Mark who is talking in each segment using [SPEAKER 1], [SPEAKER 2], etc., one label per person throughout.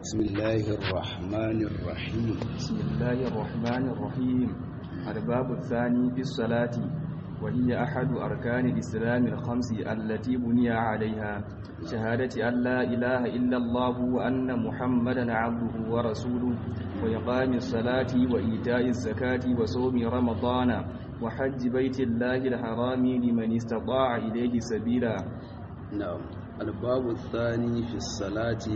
[SPEAKER 1] بسم الله الرحمن الرحيم
[SPEAKER 2] بسم الله الرحمن الرحيم الباب الثاني في الصلاة وهي أحد أركان الإسلام الخمس التي بني عليها شهادة أن لا إله إلا الله وأن محمدا عبده ورسوله وإقام الصلاة وإيتاء الزكاة وصوم رمضان وحج بيت الله الحرام لمن استطاع إليه سبيلا
[SPEAKER 1] نعم الباب الثاني في الصلاة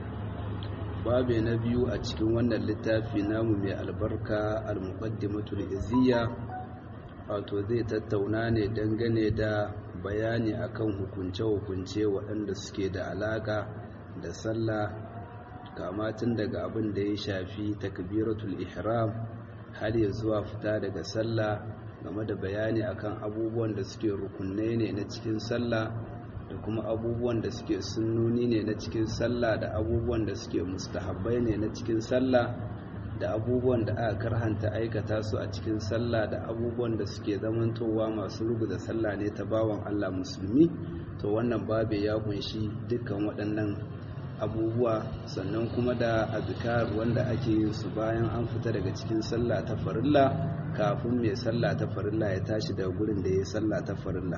[SPEAKER 1] babu na biyu a cikin wannan littafi namu mai albarka al-muqaddimatul izziya wato zai tattauna ne dangane da bayani akan hukunce-hukunce waɗanda suke da alaka da sallah kama tun daga abin da ya shafi takbiratul ihram har ya zuwa fita daga sallah game da bayani akan abubuwan da suke rukunai ne na cikin sallah da kuma abubuwan da suke sunnoni ne na cikin sallah da abubuwan da suke mustahabbai ne na cikin sallah da abubuwan da aka karhanta aikata su a cikin sallah da abubuwan da suke zamantowa masu rubuta sallah ne ta bawan Allah musulmi to wannan babe ya kunshi dukkan waɗannan abubuwa sannan kuma da azkar wanda ake yin su bayan an fita daga cikin sallah ta farilla kafin mai sallah ta farilla ya tashi daga gurin da ya sallah ta farilla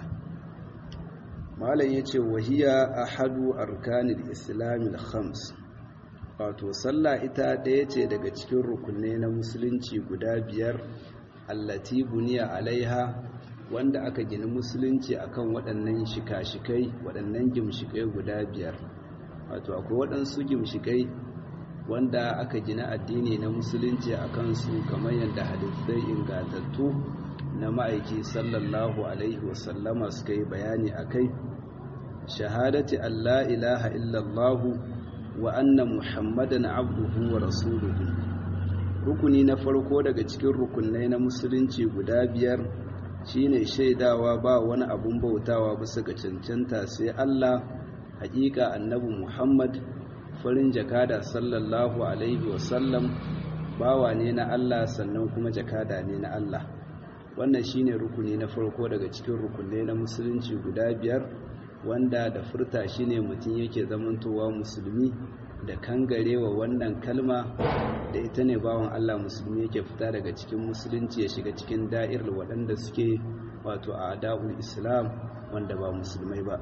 [SPEAKER 1] malam ya ce wahiya a hadu arkanin islamil khams wato sallah ita ɗaya ce daga cikin rukunai na musulunci guda biyar allati buniya alaiha wanda aka gina musulunci akan waɗannan shika-shikai waɗannan gimshikai guda biyar wato akwai waɗansu gimshikai wanda aka gina addini na musulunci a kansu kamar yadda hadisai ingantattu na ma'aiki sallallahu alaihi wasallama suka yi bayani a kai shahadati Allah ilaha illallahu wa anna muhammadan abduhu wa rasuluhu rukuni na farko daga cikin rukunai na musulunci guda biyar shine shaidawa ba wani abun bautawa bisa ga cancanta sai Allah hakika annabi muhammad farin jakada sallallahu alaihi wasallam bawa ne na Allah sannan kuma jakada ne na Allah wannan shine rukuni na farko daga cikin rukunai na musulunci guda biyar wanda da furta shi ne mutum yake zamantowa musulmi da kangarewa wannan kalma da ita ne bawan Allah musulmi yake fita daga cikin musulunci ya shiga cikin da'irar waɗanda suke wato a adabul islam wanda ba musulmai ba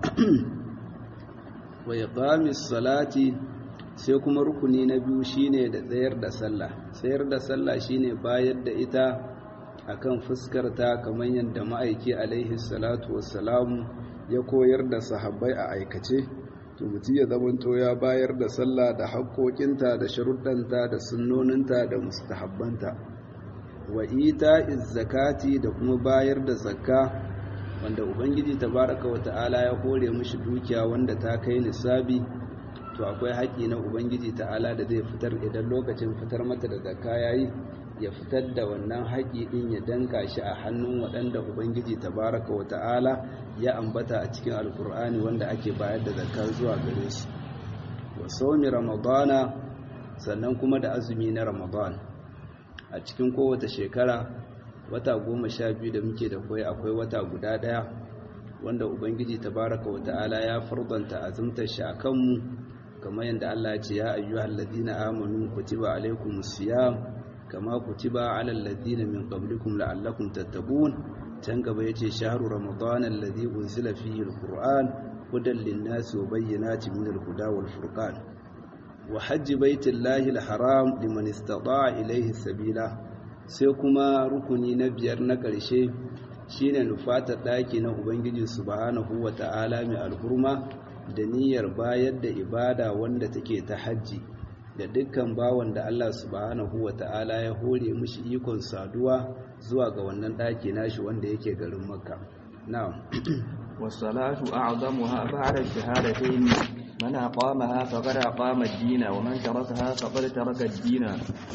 [SPEAKER 1] wa iqamis salati sai kuma rukuni na biyu shine da tsayar da sallah tsayar da sallah shine bayar da ita akan fuskarta kamar yadda ma'aiki alaihi salatu wassalamu ya koyar da sahabbai a aikace to mutum ya zamanto ya bayar da sallah da haƙoƙinta da sharuɗanta da sunnoninta da mustahabbanta wa ita zakati da kuma bayar da zakka wanda ubangiji tabaraka wa ta'ala ya hore mishi dukiya wanda ta kai nisabi to akwai haƙƙi na ubangiji ta'ala da zai fitar idan lokacin fitar mata da zakka yayi ya fitar da wannan haƙi ɗin ya danka shi a hannun waɗanda ubangiji tabaraka wa ta'ala ya ambata a cikin alkur'ani wanda ake bayar da zakar zuwa gare su wa saumi ramadana sannan kuma da azumi na ramadan a cikin kowace shekara wata goma sha biyu da muke da kwai akwai wata guda ɗaya wanda ubangiji tabaraka wa ta'ala ya fardanta azumtar shi a kanmu kamar yadda allah ya ce ya ayyuhal ladina amanu kutiba alaikumus siyam kama kutiba ala alladhina min qablikum la'allakum tattaqun can gaba yace shahru ramadan alladhi unzila fihi alquran hudan lin-nasi wa bayyinatin min al-huda wal furqan wa hajj baitillahi al-haram liman istata'a ilayhi sabila sai kuma rukuni na biyar na ƙarshe shine nufatar daki na ubangiji subhanahu wa ta'ala mai alhurma da niyyar bayar da ibada wanda take ta hajji da dukkan bawan da Allah subhanahu wa ta'ala ya hore mushi ikon saduwa zuwa ga wannan ɗaki nashi wanda yake garin makka na'am
[SPEAKER 2] wasalatu a'zamuha ba'da shahadatayn man aqamaha faqad aqama ad-din wa man tarakaha faqad taraka ad-din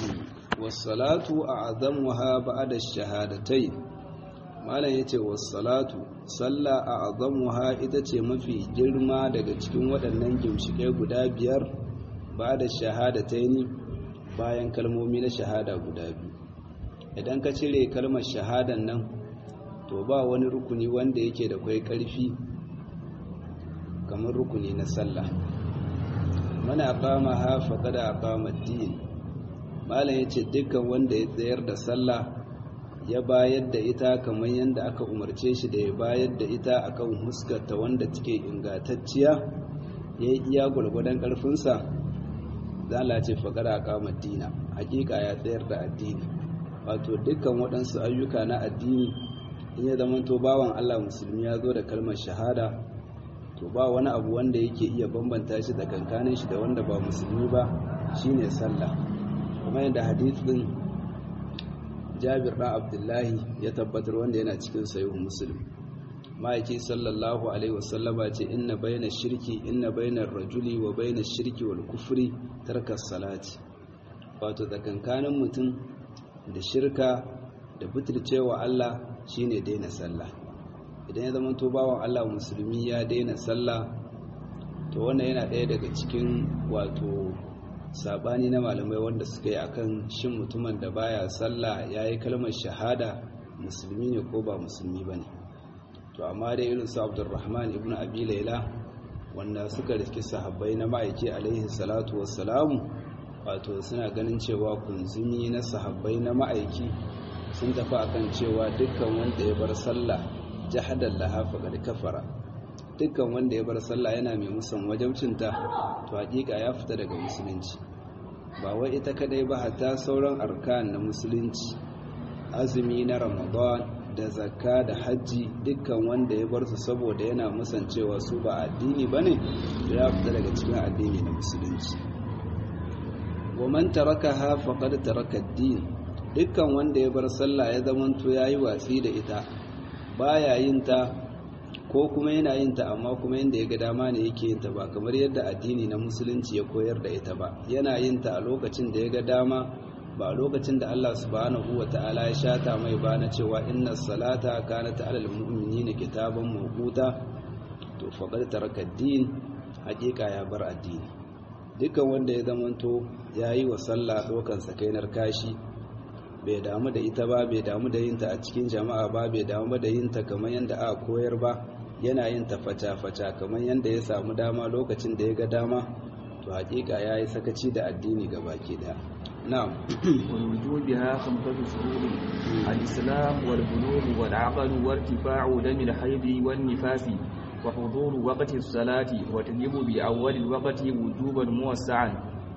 [SPEAKER 1] wasalatu a'zamuha ba'da shahadatayn malam yace wasalatu salla a'zamuha ita ce mafi girma daga cikin waɗannan gimshike guda biyar ba da shahadataini bayan kalmomi na shahada guda biyu idan ka cire kalmar shahadan nan to ba wani rukuni wanda yake da kwai ƙarfi kamar rukuni na sallah mana aqama ha faqad aqama ad-din malam yace dukkan wanda ya tsayar da sallah ya bayar da ita kamar yadda aka umarce shi da ya bayar da ita akan huskarta wanda take ingantacciya ya yi iya gwargwadon ƙarfinsa za a ce faƙara a kama dina hakika ya tsayar da addini wato dukkan waɗansu ayyuka na addini in ya zama to bawan allah musulmi ya zo da kalmar shahada to ba wani abu wanda yake iya bambanta shi da kankanin shi da wanda ba musulmi ba shine sallah kuma yadda hadith din jabir ɗan abdullahi ya tabbatar wanda yana cikin sayihu musulmi ma'aiki sallallahu alaihi wasallama ce inna bayyana shirki inna bayyana rajuli wa bayyana shirki wal kufri tarkar salati wato tsakankanin mutum da shirka da butulcewa Allah shine daina sallah idan ya zama to bawan Allah musulmi ya daina sallah to wannan yana ɗaya daga cikin wato sabani na malamai wanda suka yi akan shin mutumin da baya sallah yayi kalmar shahada musulmi ne ko ba musulmi bane to amma dai irin su Abdurrahman ibn Abi Layla wanda suka riski sahabbai na ma'aiki alaihi salatu wassalamu wato suna ganin cewa kunzumi na sahabbai na ma'aiki sun tafi akan cewa dukkan wanda ya bar sallah jahadan laha faqad kafara dukkan wanda ya bar sallah yana mai musan wajabcinta to hakika ya fita daga musulunci ba wai ita kadai ba hatta sauran arkan na musulunci azumi na ramadan da zakka da hajji dukkan wanda ya bar su saboda yana musancewa su ba addini bane ya fita daga cikin addini na musulunci wa man tarakaha faqad taraka ad-din dukkan wanda ya bar sallah ya zamanto yayi watsi da ita baya yin ta ko kuma yana yin ta amma kuma yanda ya ga dama ne yake yin ta ba kamar yadda addini na musulunci ya koyar da ita ba yana yin ta a lokacin da ya ga dama ba lokacin da Allah subhanahu ta'ala ya shata mai ba na cewa inna salata kanat alal mu'minina kitaban mawquta to faqad taraka ad-din hakika ya bar addini dukkan wanda ya zamanto yayi wa sallah dokan sakainar kashi bai damu da ita ba bai damu da yinta a cikin jama'a ba bai damu da yinta kamar yadda aka koyar ba yana yin ta fata-fata kamar yadda ya samu dama lokacin da ya ga dama to hakika ya yi sakaci da addini ga baki daya na'am
[SPEAKER 2] ولوجوبها خمسة شهور الإسلام والبلوغ والعقل وارتفاع دم الحيض والنفاس وحضور وقت الصلاة وتجب بأول الوقت وجوبا موسعا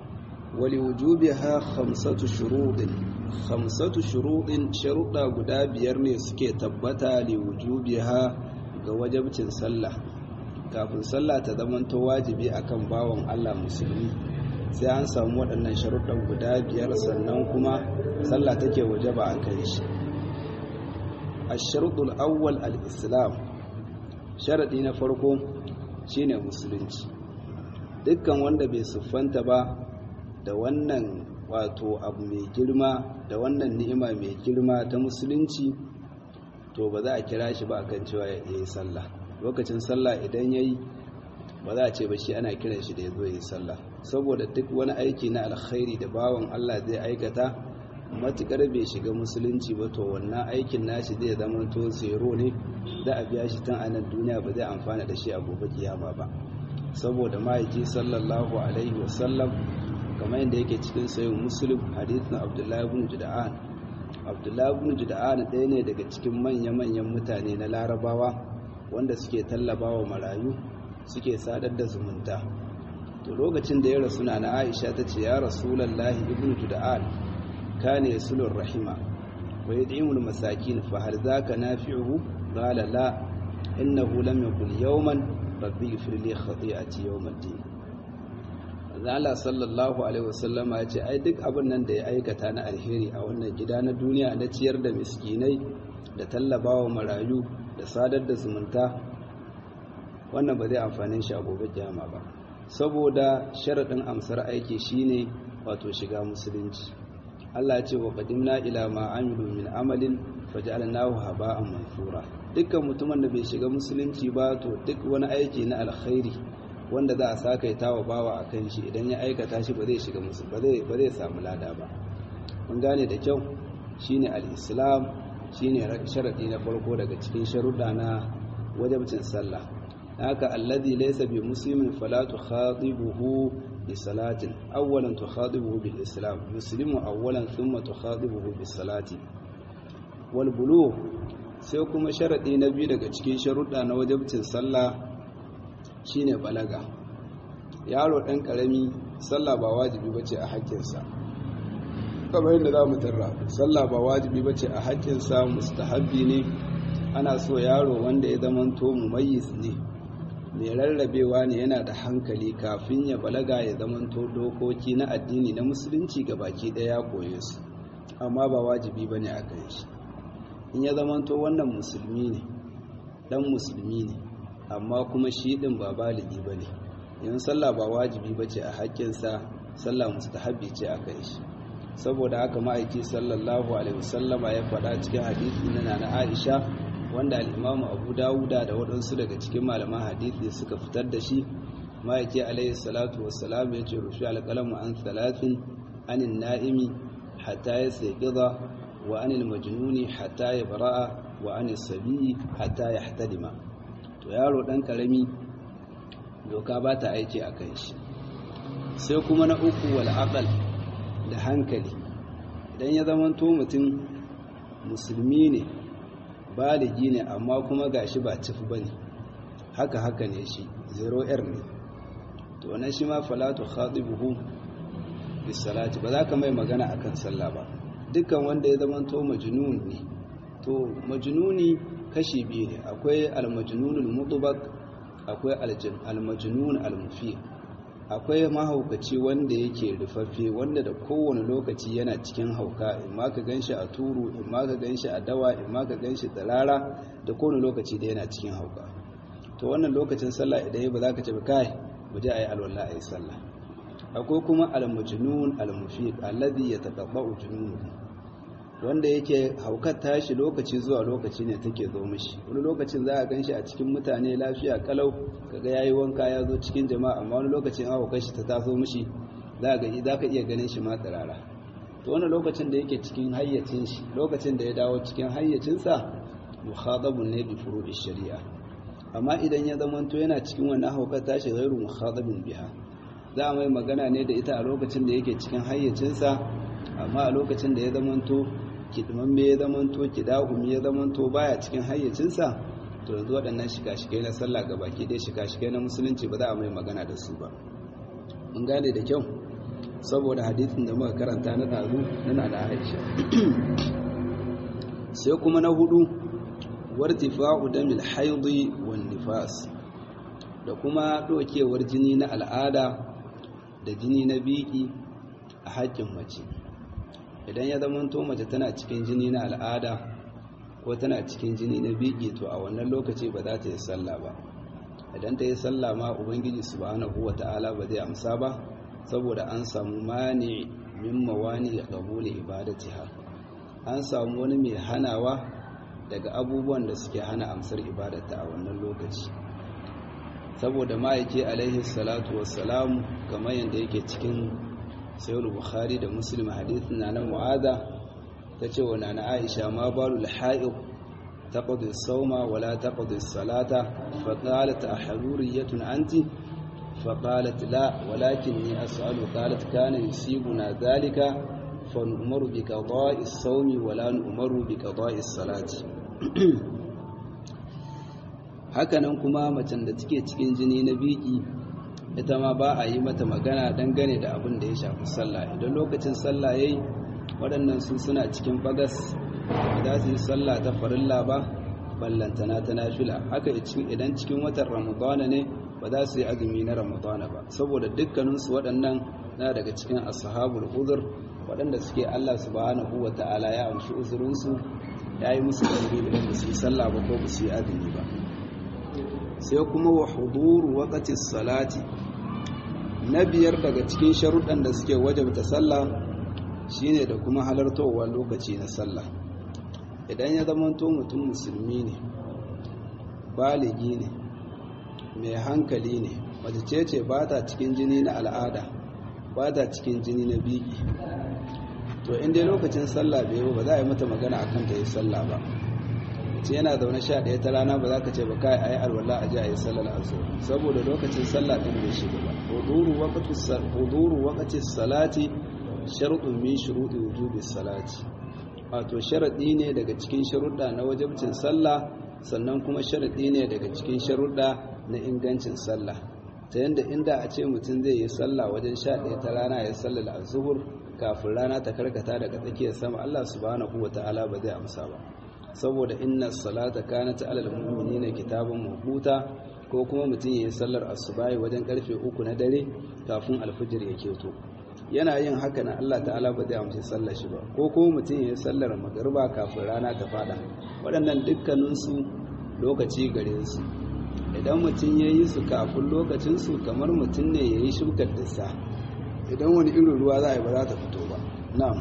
[SPEAKER 1] ولوجوبها خمسة شروط خمسة شروط شروطا guda biyar ne suke tabbata liwujubiha ga wajabcin sallah kafin sallah ta zamanto wajibi akan bawan Allah musulmi sai an samu waɗannan sharuɗan guda biyar sannan kuma sallah take wajaba a kai shi ash-sharuɗul awwal al-islam sharadi na farko shine musulunci dukkan wanda bai siffanta ba da wannan wato abu mai girma da wannan ni'ima mai girma ta musulunci to ba za a kira shi ba akan cewa ya yi sallah lokacin sallah idan yayi ba za a ce ba shi ana kiran shi da ya zo yi sallah saboda duk wani aiki na alkhairi da bawan Allah zai aikata matukar bai shiga musulunci ba to wannan aikin nashi zai zama to zero ne za a biya shi tun a nan duniya ba zai amfana da shi a gobe kiyama ba saboda ma'aiki sallallahu alaihi wasallam kamar yadda yake cikin sayin muslim hadithin abdullahi ibn juda'an abdullahi ibn juda'an ɗaya ne daga cikin manya-manyan mutane na larabawa wanda suke tallabawa marayu suke sadar da zumunta to lokacin da ya rasu na aisha ta ce ya rasulallahi ibn juda'an kana yasulur rahima wa yad'imul masakin fa hal zaka nafi'uhu qala la innahu lam yakul yawman rabbi ighfir li khati'ati yawm ad-din Allah sallallahu alaihi wasallama ya ce ai duk abin nan da ya aikata na alheri a wannan gida na duniya na ciyar da miskinai da tallabawa marayu da sadar da zumunta wannan ba zai amfane shi a gobe kiyama ba saboda sharaɗin amsar aiki shine wato shiga musulunci Allah ya ce wa qadimna ila ma amilu min amalin faj'alnahu haba'an mansura dukkan mutumin da bai shiga musulunci ba to duk wani aiki na alkhairi wanda za a sakaita wa bawa a kan shi idan ya aikata shi ba zai shiga musu ba zai samu lada ba mun gane da kyau shine al-islam shine sharadi na farko daga cikin sharuɗa na wajibcin sallah haka alladhi laysa bi muslimin fala tukhatibuhu bi salatin awwalan tukhatibuhu bil islam muslimu awwalan thumma tukhatibuhu bis salati wal bulugh sai kuma sharadi na biyu daga cikin sharuɗa na wajibcin sallah shine balaga yaro ɗan ƙarami sallah ba wajibi bace a haƙƙinsa kamar yadda za mu tarra sallah ba wajibi bace a haƙƙinsa mustahabbi ne ana so yaro wanda ya zamanto mumayyiz ne mai rarrabewa ne yana da hankali kafin ya balaga ya zamanto dokoki na addini na musulunci ga baki ɗaya ya koye su amma ba wajibi bane a kan shi in ya zamanto wannan musulmi ne dan musulmi ne amma kuma shi din ba baligi bane yan sallah ba wajibi bace a haƙƙinsa sallah mustahabbi ce a kan shi saboda haka ma'aiki sallallahu alaihi wasallama ya faɗa cikin hadisi na nana Aisha wanda al-Imam Abu Dawuda da waɗansu daga cikin malaman hadisi suka fitar da shi ma'aiki alaihi salatu wassalam ya ce rufi alqalamu an thalathin anin na'imi hatta yastayqiza wa anil majnuni hatta yabra'a wa anis sabi hatta yahtadima to yaro dan karami doka ba ta aiki a kan shi sai kuma na uku wal aqal da hankali idan ya zamanto mutum musulmi ne baligi ne amma kuma gashi ba cifi bane haka haka ne shi zero r ne to wannan shi ma falatu khatibuhu bis salati ba za ka mai magana akan sallah ba dukkan wanda ya zamanto majnun ne to majnuni kashi biyu ne akwai al-majnunul mutbaq akwai al-majnun al-mufi akwai mahaukaci wanda yake rufaffe wanda da kowane lokaci yana cikin hauka in ma ka ganshi a turu in ma ka ganshi a dawa in ma ka ganshi tsirara da kowane lokaci da yana cikin hauka to wannan lokacin sallah idan ba za ka ce ba kai mu je ayi alwala ayi sallah akwai kuma al-majnun al-mufiq alladhi yataqabba'u jununuhu wanda yake haukar tashi lokaci zuwa lokaci ne take zo mishi wani lokacin za a gan shi a cikin mutane lafiya kalau kaga yayi wanka ya zo cikin jama'a amma wani lokacin haukar shi ta taso mishi za ga za ka iya ganin shi ma tsirara to wani lokacin da yake cikin hayyacin shi lokacin da ya dawo cikin hayyacinsa mukhadabun ne bi furu'i shari'a amma idan ya zamanto yana cikin wannan haukar tashi ghairu mukhadabun biha za a mai magana ne da ita a lokacin da yake cikin hayyacinsa amma a lokacin da ya zamanto kidimamme ya zamanto kidahumi ya zamanto baya cikin hayyacinsa to yanzu waɗannan shika-shikai na sallah ga baki ɗaya shika-shikai na musulunci ba za a mai magana da su ba mun gane da kyau saboda hadisin da muka karanta na ɗazu na da aisha sai kuma na hudu wartifa'u damil haidi wan nifas da kuma ɗokewar jini na al'ada da jini na biki a haƙƙin mace idan ya zamanto mace tana cikin jini na al'ada ko tana cikin jini na biki to a wannan lokaci ba za ta yi sallah ba idan ta yi sallah ma ubangiji subhanahu wata'ala ba zai amsa ba saboda an samu mani min mawani ya qabuli ibadatiha an samu wani mai hanawa daga abubuwan da suke hana amsar ibadata a wannan lokaci saboda ma'aiki alaihi salatu wassalamu kamar yadda yake cikin sayar bukhari da muslim hadithin na na mu'ada ta ce wa na aisha ma balu al-ha'iq taqdi as-sawma wa la taqdi as-salata fa qalat ahruriyatun anti fa qalat la walakinni as'alu qalat kana yusibuna dhalika fa nu'maru bi qada'i as-sawmi wa la nu'maru bi qada'i as-salati hakanan kuma macen da take cikin jini na biki ita ma ba a yi mata magana dangane da abin da ya shafi sallah idan lokacin sallah yayi waɗannan su suna cikin bagas da su yi sallah ta farilla ba ballantana ta nafila haka idan cikin watan ramadana ne ba za su yi azumi na ramadana ba saboda dukkaninsu waɗannan na daga cikin ashabul uzur waɗanda suke Allah subhanahu wa ta'ala ya amshi uzurinsu ya yi musu ɗanɗe idan ba su yi sallah ba ko ba su yi azumi ba sai kuma wa huduru waqati salati na biyar daga cikin sharuɗan da suke wajabta sallah shine da kuma halartowar lokaci na sallah idan ya zamanto mutum musulmi ne baligi ne mai hankali ne mace ce ce ba ta cikin jini na al'ada ba ta cikin jini na biki to inda lokacin sallah bai ba za a yi mata magana akan ta yi sallah ba ce yana zaune sha ɗaya ta rana ba za ka ce ba kai a yi alwala a ji a yi sallar azhar saboda lokacin sallah ɗin bai shiga ba huduru waqti salati sharɗun min shuruɗi wujubi salati wato sharaɗi ne daga cikin sharuɗa na wajibcin sallah sannan kuma sharaɗi ne daga cikin sharuɗa na ingancin sallah ta yadda inda a ce mutum zai yi sallah wajen sha ɗaya ta rana ya sallar azuhur kafin rana ta karkata daga tsakiyar sama Allah subhanahu wa ta'ala ba zai amsa ba saboda inna salata kanat alal mu'minina kitaban mawquta ko kuma mutum yayi sallar asubahi wajen karfe uku na dare kafin alfijir ya keto yana yin haka na Allah ta'ala ba zai amsa sallar shi ba ko kuma mutum yayi sallar magriba kafin rana ta fada waɗannan dukkanin su lokaci gare su idan mutum yayi su kafin lokacin su kamar mutum ne yayi shukar dissa idan wani irin ruwa za a yi ba za ta fito ba na'am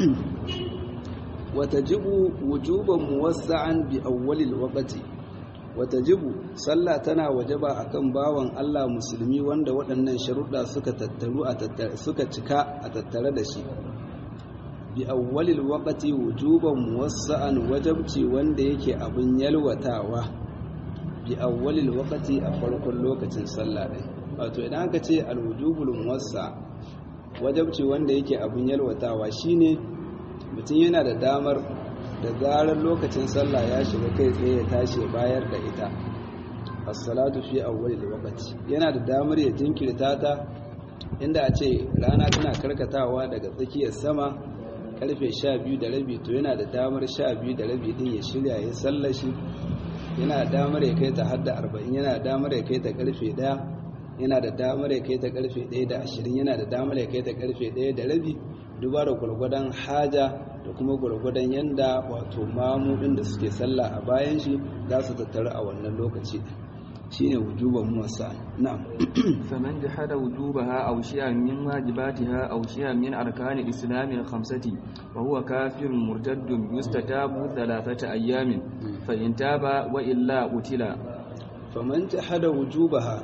[SPEAKER 1] watajibu wujuban muwassa'an bi awwalil waqti watajibu sallah tana wajaba akan bawan Allah musulmi wanda waɗannan sharuɗa suka tattaru a tattare suka cika a tattare da shi bi awwalil waqti wujuban muwassa'an wajabci wanda yake abin yalwatawa bi awwalil waqti a farkon lokacin sallah din wato idan aka ce alwujubul muwassa wajabci wanda yake abin yalwatawa shine mutum yana da damar da zarar lokacin sallah ya shiga kai tsaye ya tashi ya bayar da ita as-salatu fi awwalil waqti yana da damar ya jinkirta ta inda a ce rana tana karkatawa daga tsakiyar sama karfe 12 da rabi to yana da damar 12 da rabi din ya shirya ya sallashi yana da damar ya kai ta hadda 40 yana da damar ya kai ta karfe 1 yana da damar ya kai ta karfe 1 da 20 yana da damar ya kai ta karfe 1 da rabi duba da gwargwadon haja da kuma gwargwadon yanda wato mamudin da suke sallah a bayan shi za su tattaru a wannan lokaci shine wujuban muwassa na'am
[SPEAKER 2] faman jahada wujubaha aw shay'an min wajibatiha aw shay'an min arkani al-islam al-khamsati wa huwa kafirun murtaddun yustatabu thalathata ayyamin fa in taba wa illa utila
[SPEAKER 1] faman jahada wujubaha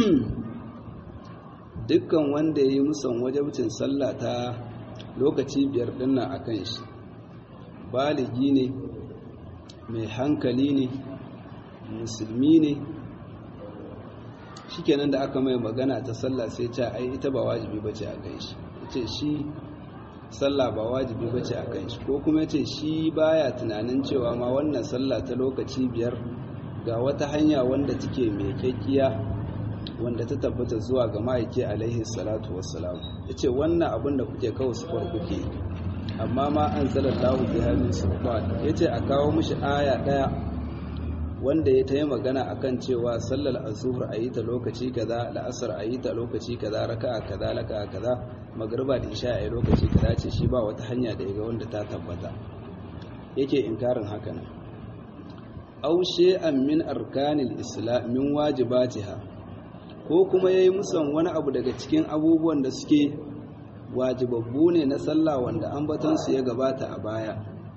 [SPEAKER 1] dukkan wanda yayi musan wajibcin sallah ta lokaci biyar dinnan a kan shi baligi ne mai hankali ne musulmi ne shikenan da aka mai magana ta sallah sai ce ai ita ba wajibi bace a kan shi yace shi sallah ba wajibi bace a kan shi ko kuma yace shi baya tunanin cewa ma wannan sallah ta lokaci biyar ga wata hanya wanda take mai kyakkiya wanda ta tabbata zuwa ga ma'aiki alaihi salatu wassalam ya ce wannan abin da kuke kawo su kuke amma ma an zalar lahu bi hannun sultan ya ce a kawo mishi aya ɗaya wanda ya ta yi magana a kan cewa sallar azuhur a yi ta lokaci kaza la'asar a yi ta lokaci kaza raka'a kaza laka'a kaza magarba da isha a yi lokaci kaza ce shi ba wata hanya da ya ga wanda ta tabbata yake inkarin haka nan aushe an min arkanil islam min wajibatiha ko kuma ya yi musan wani abu daga cikin abubuwan da suke wajibabbu ne na sallah wanda ambatansu ya gabata a baya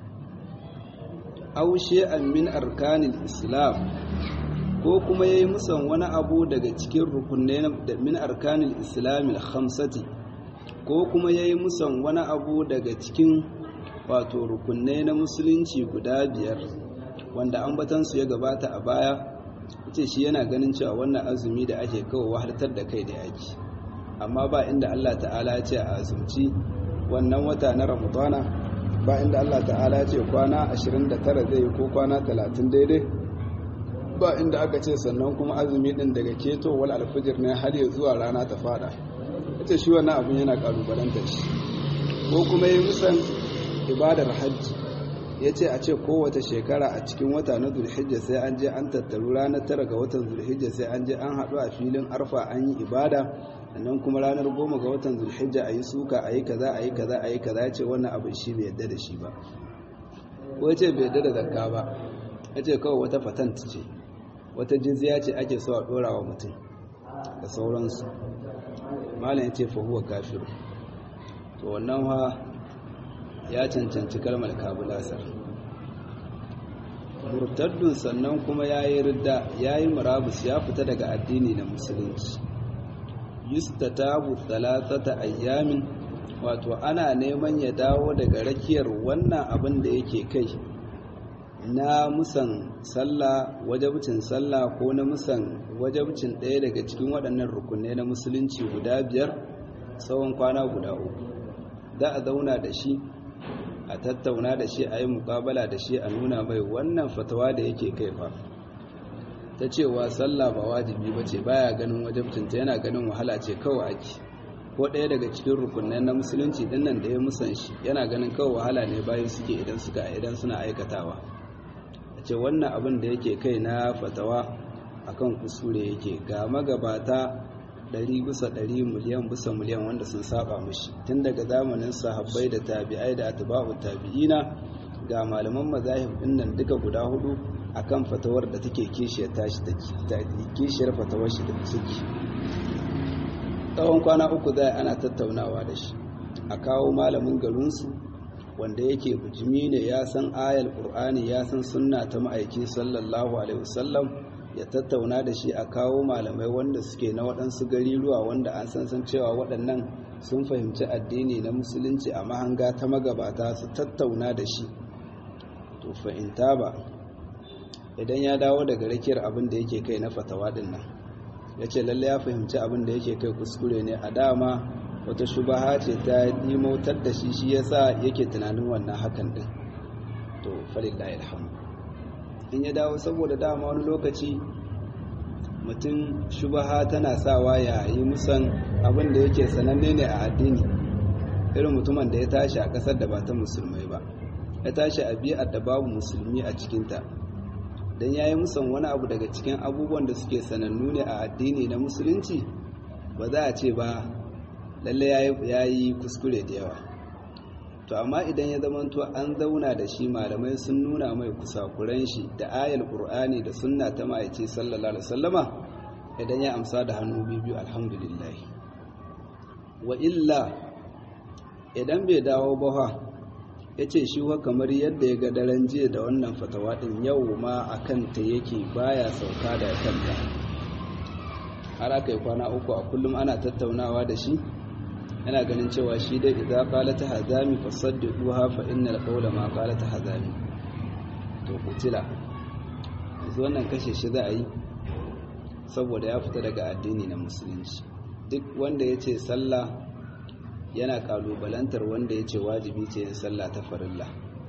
[SPEAKER 1] aushe an min arkanil islam ko kuma ya yi musan wani abu daga cikin rukunai min arkanil islamil khamsati ko kuma ya yi musan wani abu daga cikin wato rukunai na musulunci guda biyar wanda ambatansu ya gabata a baya ce shi yana ganin cewa wannan azumi da ake kawo wahaltar da kai da yaki amma ba inda Allah ta'ala ya ce a azumci wannan wata na ramadana ba inda Allah ta'ala ya ce kwana 29 zai ko kwana 30 daidai ba inda aka ce sannan kuma azumi din daga keto wal alfijir ne har ya zuwa rana ta fada ita shi wannan abin yana kalubalanta shi ko kuma yi musan ibadar hajji ya ce a ce kowace shekara a cikin wata na zulhijja sai an je an tattaru ranar tara ga watan zulhijja sai an je an haɗu a filin arfa an yi ibada sannan kuma ranar goma ga watan zulhijja a yi suka a yi kaza a yi kaza a yi kaza ya ce wannan abin shi bai yadda da shi ba ko ya ce bai yadda da zakka ba ya ce kawai wata patent ce wata jizya ce ake so a ɗora wa mutum da sauransu malam ya ce fahuwa kafir to wannan ha ya cancanci kalmar kabulasar murtaddun sannan kuma ya yi ridda ya yi murabus ya fita daga addini na musulunci yustatabu thalathata ayyamin wato ana neman ya dawo daga rakiyar wannan abin da yake kai na musan sallah wajabcin sallah ko na musan wajabcin ɗaya daga cikin waɗannan rukunai na musulunci guda biyar tsawon kwana guda uku za a zauna da shi a tattauna da shi a yi mukabala da shi a nuna mai wannan fatawa da yake kai fa ta cewa sallah ba wajibi ba ce baya ganin wajabcinta yana ganin wahala ce kawai ake ko ɗaya daga cikin rukunai na musulunci dinnan da ya musan shi yana ganin kawai wahala ne bayan suke idan suka idan suna aikatawa a ce wannan abin da yake kai na fatawa akan kusure yake ga magabata ɗari bisa ɗari miliyan bisa miliyan wanda sun saba mushi tun daga zamanin sahabbai da tabi'ai da atba'u tabi'ina ga malaman mazahib dinnan duka guda hudu akan fatawar da take kishiyar tashi take kishiyar fatawar shi da suke tsawon kwana uku zai ana tattaunawa da shi a kawo malamin garinsu wanda yake bujimi ne ya san ayal qur'ani ya san sunna ta ma'aiki sallallahu alaihi wasallam ya tattauna da shi a kawo malamai wanda suke na waɗansu gariruwa wanda an san san cewa waɗannan sun fahimci addini na musulunci a mahanga ta magabata su tattauna da shi to fahimta ba idan ya dawo daga rakiyar abin da yake kai na fatawa din nan ya ce lalle ya fahimci abin da yake kai kuskure ne a dama wata shubaha ce ta dimautar da shi shi yasa yake tunanin wannan hakan din to falillahi alhamdu in ya dawo saboda dama wani lokaci mutum shubaha tana sawa ya yi musan abin da yake sananne ne a addini irin mutumin da ya tashi a ƙasar da ba ta musulmai ba ya tashi a biyar da babu musulmi a cikinta don ya yi musan wani abu daga cikin abubuwan da suke sanannu ne a addini na musulunci ba za a ce ba lalle ya yi kuskure da yawa to amma idan ya zamanto an zauna da shi malamai sun nuna mai kusakuran shi da ayal qur'ani da sunna ta ma'aice sallallahu alaihi wasallama idan ya amsa da hannu biyu alhamdulillah wa illa idan bai dawo ba fa yace shi wa kamar yadda ya ga daren jiya da wannan fatawa din yau ma akan ta yake baya sauka da kanta har aka yi kwana uku a kullum ana tattaunawa da shi yana ganin cewa shi dai idan qalata hazami fasaddiquha fa innal qawla ma qalata hazami to kutila yanzu wannan kashe shi za a yi saboda ya fita daga addini na musulunci duk wanda ya ce sallah yana kalubalantar wanda ya ce wajibi ce yin sallah ta farilla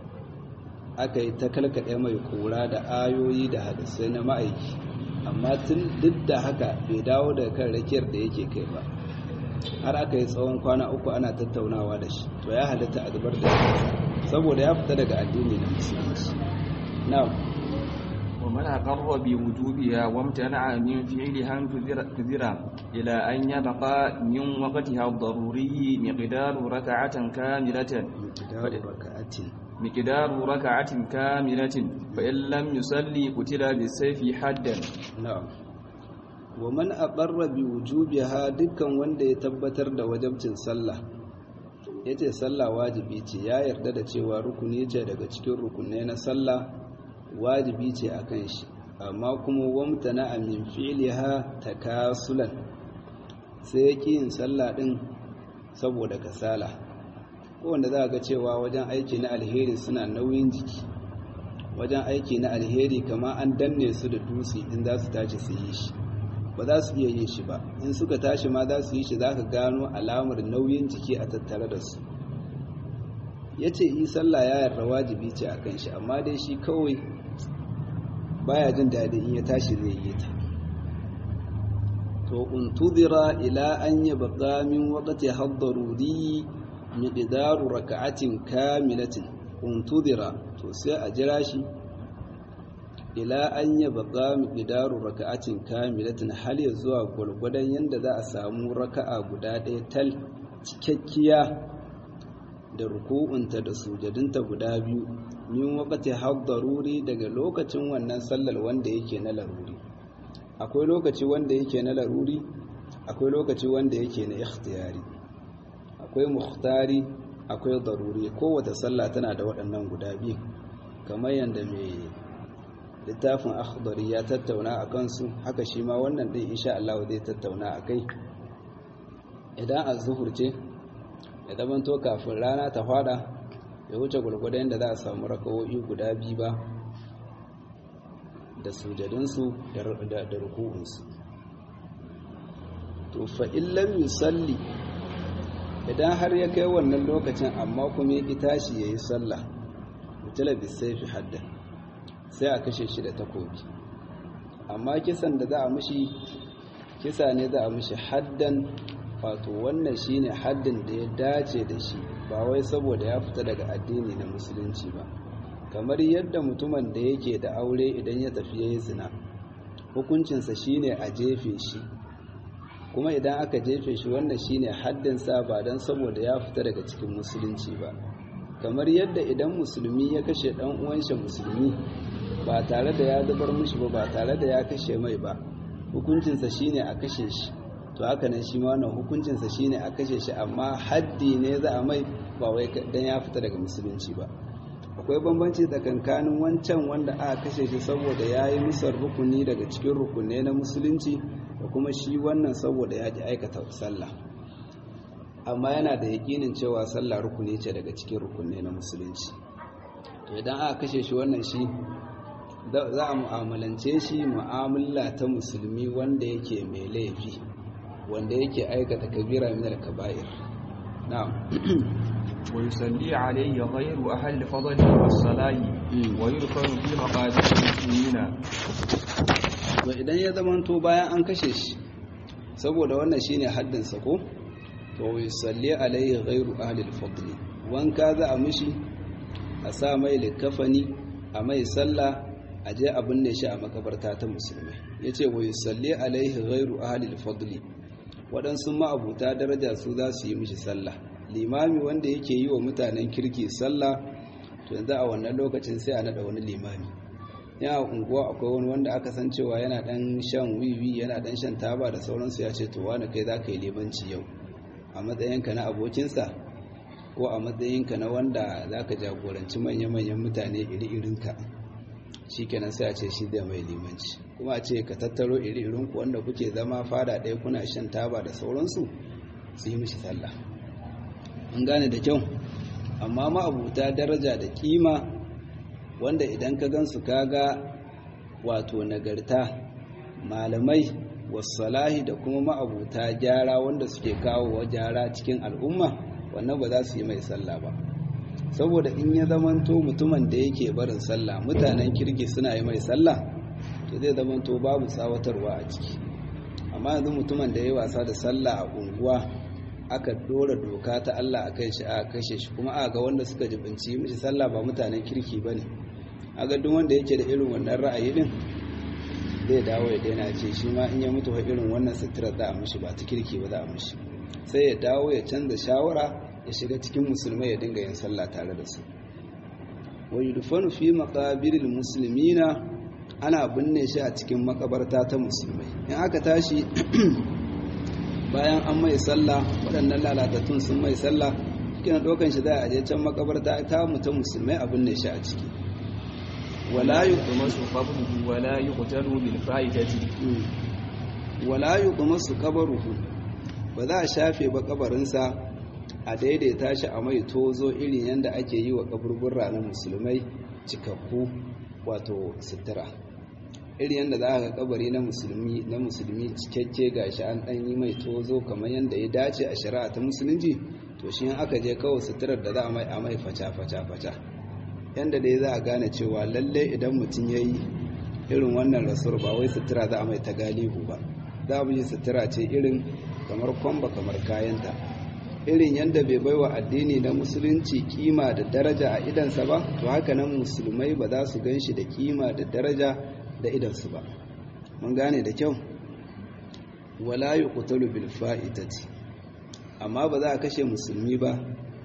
[SPEAKER 1] aka yi ta kalkaɗe mai kura da ayoyi da hadisai na ma'aiki amma tun duk da haka bai dawo daga kan rakiyar da yake kai ba har aka yi tsawon kwana uku ana tattaunawa da shi to ya halitta a zubar da shi saboda ya fita daga addini na musulunci na'am
[SPEAKER 2] ومن أقر بوجوبها وامتنع من فعلها كذر إلى أن يبقى من وقتها الضروري مقدار ركعة كاملة
[SPEAKER 1] مقدار ركعة
[SPEAKER 2] مقدار ركعة كاملة فإن لم يصلي قتل بالسيف حدا
[SPEAKER 1] na'am wa man aqarra bi wujubiha dukkan wanda ya tabbatar da wajibcin sallah yace sallah wajibi ce ya yarda da cewa rukuni ce daga cikin rukunai na sallah wajibi ce akan shi amma kuma wamtana min fi'liha takasulan sai yake yin sallah din saboda kasala ko wanda za ga cewa wajen aiki na alheri suna nauyin jiki wajen aiki na alheri kama an danne su da dutse in za su tashi su yi shi ba za su iya yin shi ba in suka tashi ma za su yi shi za ka gano alamar nauyin jiki a tattare da su ya ce yi sallah ya yarda wajibi ce a kan shi amma dai shi kawai baya jin daɗi in ya tashi zai yi ta to untudira ila an yi baka min wakati haddaruri miqdaru raka'atin kamilatin untudira to sai a jira shi ila an yi baka miqdaru raka'atin kamilatin hal ya zuwa gwargwadon yadda za a samu raka'a guda ɗaya tal cikakkiya da ruku'unta da sujadinta guda biyu min wakati haddaruri daga lokacin wannan sallar wanda yake na laruri akwai lokaci wanda yake na laruri akwai lokaci wanda yake na ikhtiyari akwai muhtari akwai daruri kowace sallah tana da waɗannan guda biyu kamar yadda mai littafin akhdari ya tattauna a kansu haka shi ma wannan ɗin insha Allah zai tattauna a kai idan az-zuhur ce ya zamanto kafin rana ta fada ya wuce gwargwadon yadda za a samu rakawoyi guda biyu ba da sujadinsu da ruku'unsu to fa illam yusalli idan har ya kai wannan lokacin amma kuma ya tashi ya yi sallah mutala bisaifi haddan sai a kashe shi da takobi amma kisan da za a mushi kisa ne za a mushi haddan wato wannan shine haddin da ya dace da shi ba wai saboda ya fita daga addini na musulunci ba kamar yadda mutumin da yake da aure idan ya tafi yayi zina hukuncinsa shine a jefe shi kuma idan aka jefe shi wannan shine haddinsa ba don saboda ya fita daga cikin musulunci ba kamar yadda idan musulmi ya kashe dan uwanshi musulmi ba tare da ya zubar mushi ba ba tare da ya kashe mai ba hukuncinsa shine a kashe shi to haka nan shi ma wannan hukuncinsa shine a kashe shi amma haddi ne za a mai ba wai dan ya fita daga musulunci ba akwai bambanci tsakankanin wancan wanda aka kashe shi saboda ya yi musar rukuni daga cikin rukunai na musulunci da kuma shi wannan saboda ya ji aikata sallah amma yana da yakinin cewa sallah rukuni ce daga cikin rukunai na musulunci to idan aka kashe shi wannan shi za a mu'amalance shi mu'amala ta musulmi wanda yake mai laifi wanda yake aikata kabira min al-kaba'ir na'am
[SPEAKER 2] ويصلي عليه غير أهل الفضل والصلاة ويرفع في مقابر المسلمين
[SPEAKER 1] to idan ya zamanto bayan an kashe shi saboda wannan shine haddin sa ko to yusalli alaihi ghairu ahli al-fadl wanka za a mishi a sa mai likafani a mai sallah a je a binne shi a makabarta ta musulmai yace wa yusalli alaihi ghairu ahli al-fadl waɗansu ma'abuta daraja su za su yi mishi sallah limami wanda yake yi wa mutanen kirki sallah to yanzu a wannan lokacin sai a nada wani limami ya unguwa akwai wani wanda aka san cewa yana dan shan wiwi yana dan shan taba da sauransu ya ce to wani kai za ka yi limanci yau a matsayinka na abokinsa ko a matsayinka na wanda za ka jagoranci manya-manyan mutane iri-irinka shi kenan sai a ce shi zai mai limanci kuma a ce ka tattaro iri-irinku wanda kuke zama fada ɗaya kuna shan taba da sauransu su yi mishi sallah an gane da kyau amma ma'abuta daraja da kima wanda idan ka gansu kaga wato nagarta malamai wasalahi da kuma ma'abuta gyara wanda suke kawo wa gyara cikin al'umma wannan ba za su yi mai sallah ba saboda in ya zamanto mutumin da yake barin sallah mutanen kirki suna yi mai sallah to zai zamanto babu tsawatarwa a ciki amma yanzu mutumin da ya yi wasa da sallah a unguwa aka dora doka ta Allah a kai shi a kashe shi kuma a ga wanda suka jibinci mishi sallah ba mutanen kirki bane a ga duk wanda yake da irin wannan ra'ayi din zai dawo ya daina ce shi ma in ya mutu fa irin wannan sutura za a mishi ba ta kirki ba za a mishi sai ya dawo ya canza shawara ya shiga cikin musulmai ya dinga yin sallah tare da su wa yudfanu fi maqabiril muslimina ana binne shi a cikin makabarta ta musulmai in aka tashi bayan an mai sallah waɗannan lalatattun sun mai sallah kina ɗaukan shi za a je can makabarta ta mu ta musulmai abin ne shi a ciki
[SPEAKER 2] wala yuqmasu qabruhu wala yuqtalu bil fa'idati
[SPEAKER 1] wala yuqmasu qabruhu ba za a shafe ba kabarinsa a daidaita shi a mai tozo irin yadda ake yi wa kaburbura na musulmai cikakku wato sutura irin yadda za a ga kabari na musulmi na musulmi cikakke gashi an dan yi mai tozo kamar yadda ya dace a shari'a ta musulunci to shi aka je kawai suturar da za a mai a mai faca faca faca yadda dai za a gane cewa lalle idan mutum ya yi irin wannan rasuwar ba wai sutura za a mai ta galihu ba za mu yi sutura ce irin kamar kwamba kamar kayanta irin yadda bai baiwa addini na musulunci kima da daraja a idansa ba to haka nan musulmai ba za su gan shi da kima da daraja da idansu ba mun gane da kyau wala yuqtalu bil fa'itati amma ba za a kashe musulmi ba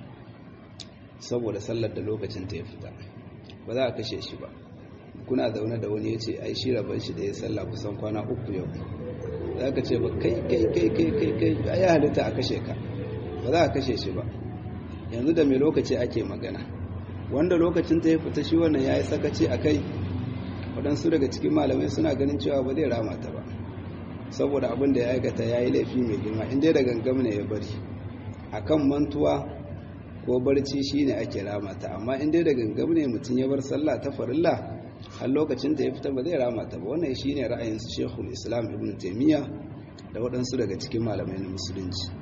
[SPEAKER 1] saboda sallar da lokacin ta ya fita ba za a kashe shi ba kuna zaune da wani ya ce ai shi rabar shi da ya sallah kusan kwana uku yau za ka ce ba kai kai kai kai kai kai ya halitta a kashe ka ba za a kashe shi ba yanzu da mai lokaci ake magana wanda lokacin ta ya fita shi wannan ya yi sakaci a kai waɗansu daga cikin malamai suna ganin cewa ba zai rama ta ba saboda abin da ya aikata ya yi laifi mai girma inda da gangam ne ya bari a kan mantuwa ko barci shi ne ake rama ta amma inda da gangam ne mutum ya bar sallah ta farilla har lokacin da ya fita ba zai rama ta ba wannan shine ra'ayin su Sheikhul Islam Ibn Taymiyyah da waɗansu daga cikin malamai na musulunci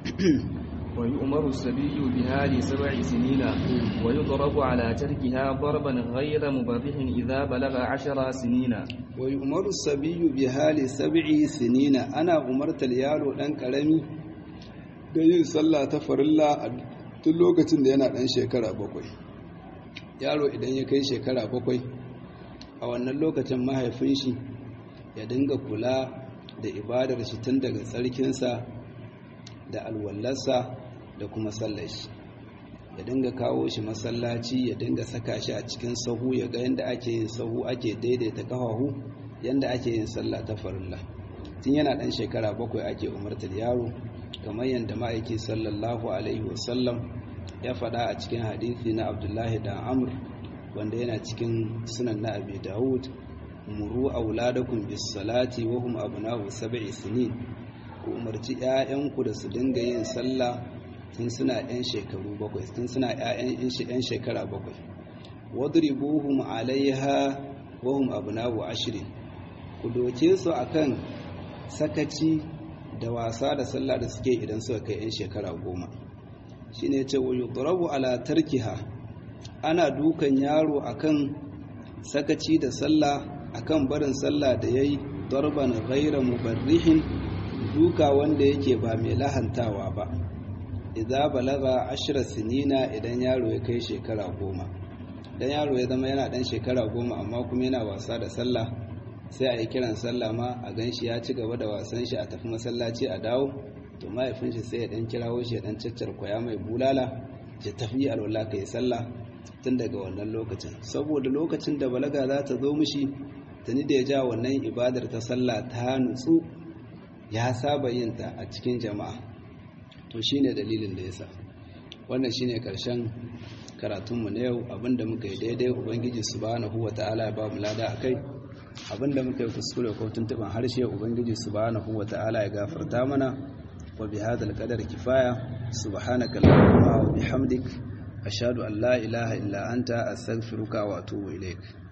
[SPEAKER 2] ويؤمر السبي بها لسبع سنين ويضرب على تركها ضربا غير مبرح إذا بلغ عشر سنين
[SPEAKER 1] ويؤمر السبي بها لسبع سنين أنا أمرت اليالو ɗan ƙarami da yin sallah ta farilla a tun lokacin da yana ɗan shekara bakwai yaro idan ya kai shekara bakwai a wannan lokacin mahaifin shi ya dinga kula da ibadar shi tun daga tsarkinsa da alwallarsa da kuma sallar shi ya dinga kawo shi masallaci ya dinga saka shi a cikin sahu ya ga yadda ake yin sahu ake daidaita kafahu yadda ake yin sallah ta farilla tun yana ɗan shekara bakwai ake umartar yaro kamar yadda ma'aiki sallallahu alaihi wasallam ya faɗa a cikin hadithi na abdullahi da amur wanda yana cikin sunan na abi dawud muru auladakum bis salati wa hum abna'u sab'i sinin ku umarci 'ya'yanku da su dinga yin sallah tun suna 'yan shekaru bakwai tun suna 'yan shekara bakwai wadribuhum alaiha wa hum abna'u ashrin ku doke su akan sakaci da wasa da sallah da suke idan suka kai 'yan shekara goma shine yace wa yudrabu ala tarkiha ana dukan yaro akan sakaci da sallah akan barin sallah da yayi darban ghayra mubarrihin duka wanda yake ba mai lahantawa ba idza balaga ashra sinina idan yaro ya kai shekara goma dan yaro ya zama yana dan shekara goma amma kuma yana wasa da sallah sai a yi kiran sallah ma a ganshi ya ci gaba da wasan shi a tafi masallaci a dawo to mahaifin shi sai ya dan kirawo shi ya dan caccar kwaya mai bulala ya tafi alwala kai sallah tun daga wannan lokacin saboda lokacin da balaga za ta zo mishi tuni da ya ja wannan ibadar ta sallah ta nutsu ya saba yin ta a cikin jama'a to shine dalilin da yasa wannan shine karshen karatunmu na yau abinda muka yi daidai ubangiji subhanahu wata'ala ya ba mu lada akai abinda muka yi kuskure ko tuntuban harshe ubangiji subhanahu wata'ala ya gafarta mana wa bi hadal qadar kifaya subhanaka allahumma wa bihamdik ashhadu an la ilaha illa anta astaghfiruka wa atubu ilaik